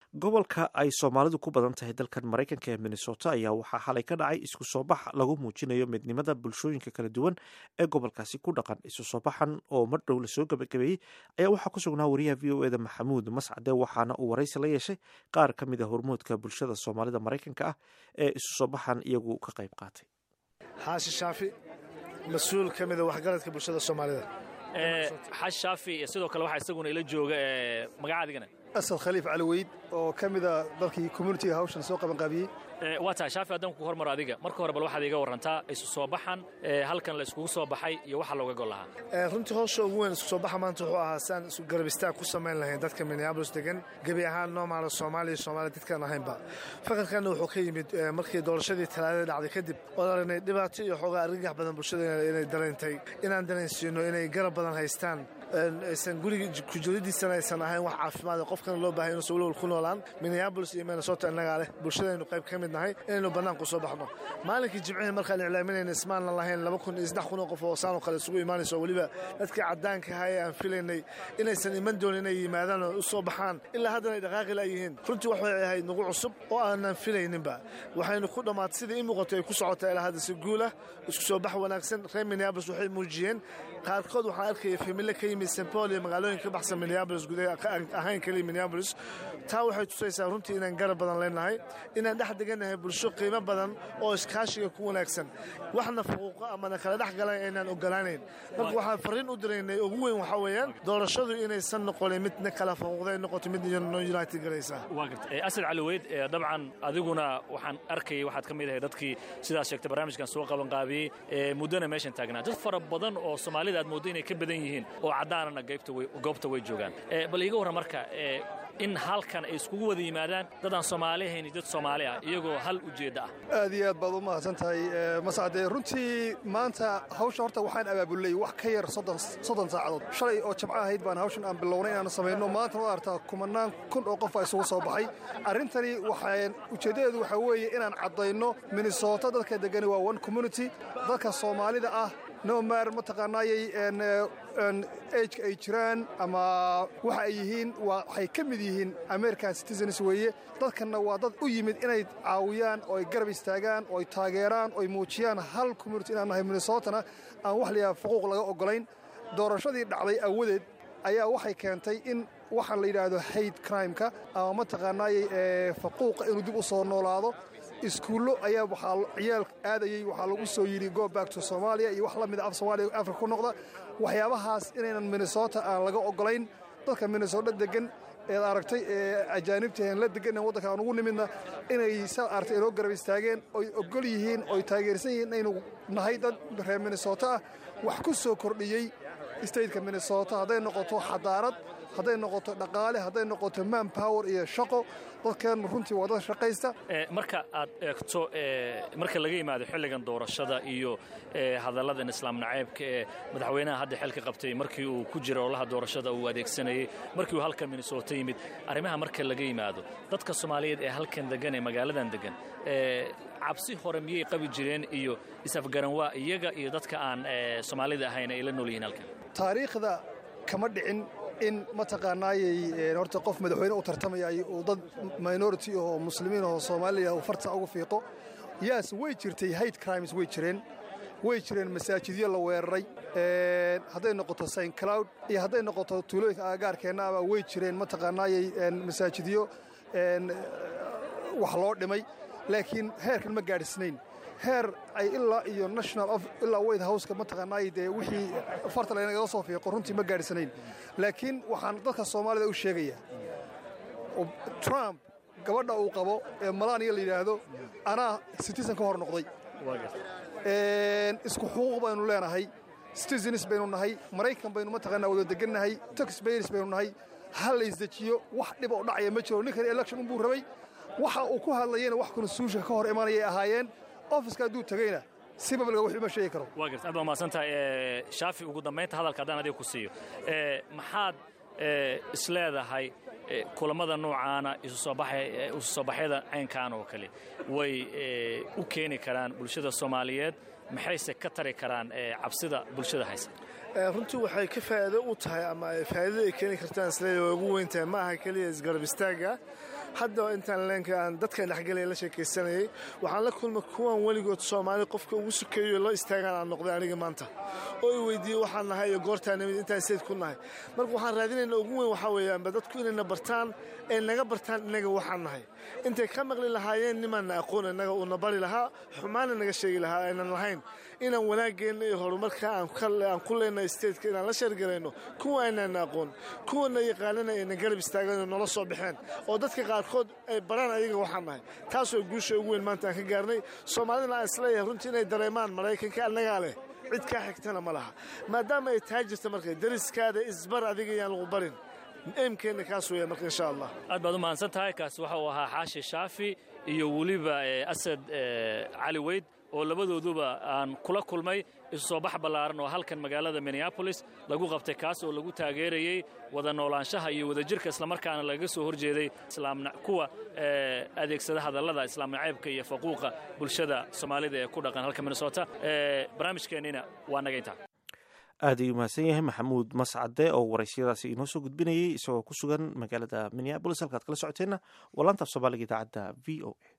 gobolka ay soomaalidu ku badan tahay dalkan maraykanka ee minnesota ayaa waxaa xalay ka dhacay isku soo bax lagu muujinayo midnimada bulshooyinka kala duwan ee gobolkaasi ku dhaqan isu soo baxan oo mar dhow lasoo gabagabeeyey ayaa waxaa ku sugnaa wariyaha v o eda maxamuud mascade waxaana uu waraysi la yeeshay qaar ka mid a hormuudka bulshada soomaalida maraykanka ah ee isu soo baxan iyagu ka qayb qaatay xaashi shaafi mas-uul ka mida waxgaradka bulshada soomaalida xash shaafi sidoo kale waxaa isaguna ila jooga magacaadigana asad khaliif caliweyd oo ka mida dalkii communitiga hawshan soo qabanqaabiyey waa tahay shaafi haddaan ku hormaro adiga marka hore bal waxaad iga warrantaa isu soo baxan halkan la iskugu soo baxay iyo waxa looga gol lahaa runtii howsha ugu weyn isku soo baxa maanta wuxuu ahaa siaan isu garbistaag ku samayn lahayn dadka minneabolis degan gebi ahaan noomaala soomaaliya soomaaliya dadkaan ahaynba fakarkanna wuxuu ka yimid markii doorashadii talaadada dhacday kadib oo aragnay dhibaato iyo xoogaa argagax badan bulshada inay dareentay inaan dareensiino inay garab badan haystaan aysan guriga kujiradiisana aysan ahayn wax caafimaad qofkana loo bahay inuusan walwal ku noolaan minneabolis iyo minnesota innagaa leh bulshadaynu qayb ka mid nahay inaynu bannaanku soo baxno maalinkii jimcihii markaan iclaaminayna ismaanan lahayn laba kun iyo saddex kun oo qof oo saanoo kale isugu imaanayso weliba dadkii caddaanka ahaa ee aan filaynay inaysan iman doonin inay yimaadaan oo u soo baxaan ilaa haddana ay dhaqaaqi laayihiin runtii waxay ahayd nagu cusub oo aanan filayninba waxaynu ku dhammaatay sidai ii muuqatay ay ku socota ilaa hadda si guulah isku soo bax wanaagsan reer minneabolis waxay muujiyeen qaarkood waxaan arkaya famille ka yimid st paul iyo magaalooyin ka baxsan minneabolis gudaha ahayn kaliya minneabolis taa waxay tusaysaa runtii inaan garab badan leenahay inaan dhex degannahay bulsho qiimo badan oo iskaashiga ku wanaagsan waxna fuquuqo amana kala dhex galan aynaan ogolaanayn marka waxaan farriin u diraynay ugu weyn waxaa weeyaan doorashadu inaysan noqonin midna kala fuquuqday noqoto mid non united galaysaa asad caliweyd dabcan adiguna waxaan arkayay waxaad ka mid ahay dadkii sidaas sheegtay barnaamijkan soo qabanqaabiyey muddona meeshan taagnaa dad fara badan oo soomaalida aad mooddo inay ka badan yihiin oo caddaanana goobta way joogaan bal iiga warran marka in halkan ay iskugu wada yimaadaan dadaan soomaali ahayn dad soomaali ah iyagoo hal ujeedda ah aad iyo aad baad u mahadsan tahay mascade runtii maanta hawsha horta waxaan abaabulnay wax ka yar soddon saacadood shalay oo jabco ahayd baan hawshan aan bilownay inaanu samayno maantana waad artaa kumanaan kun oo qof baa isugu soo baxay arrintani waxaan ujeeddadeedu waxaa weeye inaan caddayno minnesota dadka degani waa one community dadka soomaalida ah nomar mataqaanaayay ejka ay jiraan ama waxa ay yihiin waxay ka mid yihiin american citizens weeye dadkanna waa dad u yimid inay caawiyaan oo ay garab istaagaan oo ay taageeraan oo ay muujiyaan hal community inaan nahay minnesotana aan wax layaha fuquuq laga oggolayn doorashadii dhacday awadeed ayaa waxay keentay in waxaan la yidhaahdo hayd crimeka ama mataqaanaayay faquuqa inuu dib u soo noolaado iskuullo ayaa waxaa ciyaal aadayey waxaa lagu soo yidhi go back to soomaaliya iyo wax la mida af soomaaliya afrika ku noqda waxyaabahaas inaynan minnesota aan laga oggolayn dadka minnesota degan eed aragtay ee ajaanibtahen la degan waddanka aan ugu nimidna inay sa aragtay inoo garab istaageen oy oggol yihiin oy taageersan yihiin inaynu nahay dad reer minnesota ah wax ku soo kordhiyey stateka minnesota hadday noqoto xadaarad hadday noqoto dhaqaale hadday noqoto man power iyo shaqo dadkeennu runtii waa dad shaqaysta marka aad eegto marka laga yimaado xilligan doorashada iyo hadalladan islaam naceybka ee madaxweynaha hadda xilka qabtay markii uu ku jira olaha doorashada uu adeegsanayey markii uu halkan minnesota yimid arrimaha marka laga yimaado dadka soomaaliyeed ee halkan degan ee magaaladan degan cabsi hore miyay qabi jireen iyo isafgaranwaa iyaga iyo dadka aan soomaalida ahayn ay la nool yihiin halkan taariikhda kama dhicin in mataqaanaayay horta qof madaxweyne u tartamayay uu dad minority oo muslimiin oo soomaaliya uu farta ugu fiiqo yaas way jirtay hayd crimes way jireen way jireen masaajidyo la weeraray hadday noqoto saint cloud iyo hadday noqoto tuulooyinka aagaarkeenna ama way jireen mataqaanaayay masaajidyo wax loo dhimay laakiin heerkan ma gaadhisnayn heer ay ilaa iyo national ilaa white houseka mataqaanaay dee wixii farta laynagaga soo fiiqo runtii ma gaadhisanayn laakiin waxaan dadka soomaalida u sheegayaa trump gabadha uu qabo ee malaaniya la yidhaahdo anaa citizen ka hor noqday isku xuquuq baynu leenahay citizens baynu nahay maraykan baynu mataqaanaa wada degannahay taxbayers baynu nahay ha la isdejiyo wax dhib oo dhacaya ma jiro ninkan election unbuu rabay waxa uu ku hadlayana wax konstituusha ka hor imanayay ahaayeen ofiska hadduu tegeyna si babliga wuxuu ma sheegi karo waa garta aad baa mahadsantahay shaafi ugu dambaynta hadalka haddaan adiga ku siiyo maxaad isleedahay kulammada noocaana isu soo baxyada caynkan oo kale way u keeni karaan bulshada soomaaliyeed maxayse ka tari karaan cabsida bulshada haysa runtii waxay ka faa'iido u tahay ama faa'iidada ay keeni kartaan isleeyahay way ugu weyn tahay ma aha keliya isgarab istaagga hadda intaan leenka aan dadkan dhexgelaya la sheekaysanayay waxaan la kulmay kuwan weligood soomaali qofka ugu sukeeyo loo istaagaan aan noqday aniga maanta oo i weydiiyey waxaan nahay iyo goortaa nimid intaan sayd ku nahay marka waxaan raadinayna ugu weyn waxaa weeyaanba dadku inayna bartaan ee naga bartaan inaga waxaan nahay intay ka maqli lahaayeen nimaanna aqoon inaga uuna bari lahaa xumaana naga sheegi lahaa aynan lahayn inaan wanaageenna iyo horumarka aan ku leenahay stateka inaan la sheergarayno kuwa aynaana aqoon kuwana yaqaanana ayna garab istaagano nola soo baxeen oo dadka qaarkood ay baraan ayaga waxaan nahay taasoo guusha ugu weyn maanta aan ka gaarnay soomaalidana aan isleeyahay runtii inay dareemaan maraykanka annagaa leh cid kaa xigtana ma laha maadaama ay tahay jirta marka dariskaada isbar adiga yaan lagu barin eemkeenna kaas weeya marka insha allah aad baad u mahadsan tahay kaasi waxa uu ahaa xaashi shaafi iyo weliba asad cali weyd oo labadooduba aan kula kulmay isu soo bax ballaaran oo halkan magaalada minneabolis lagu qabtay kaas oo lagu taageerayey wada noolaanshaha iyo wadajirka islamarkaana lagaga soo horjeeday kuwa adeegsada hadallada islaam nacaybka iyo faquuqa bulshada soomaalida ee ku dhaqan halka minnesota barnaamijkeennina waa naga intaa aad ayuu mahadsan yahay maxamuud mascade oo waraysiyadaasi inoo soo gudbinayay isagoo ku sugan magaalada minneabolis halkaad kala socoteenna waa laanta af soomaaliga idaacadda v o a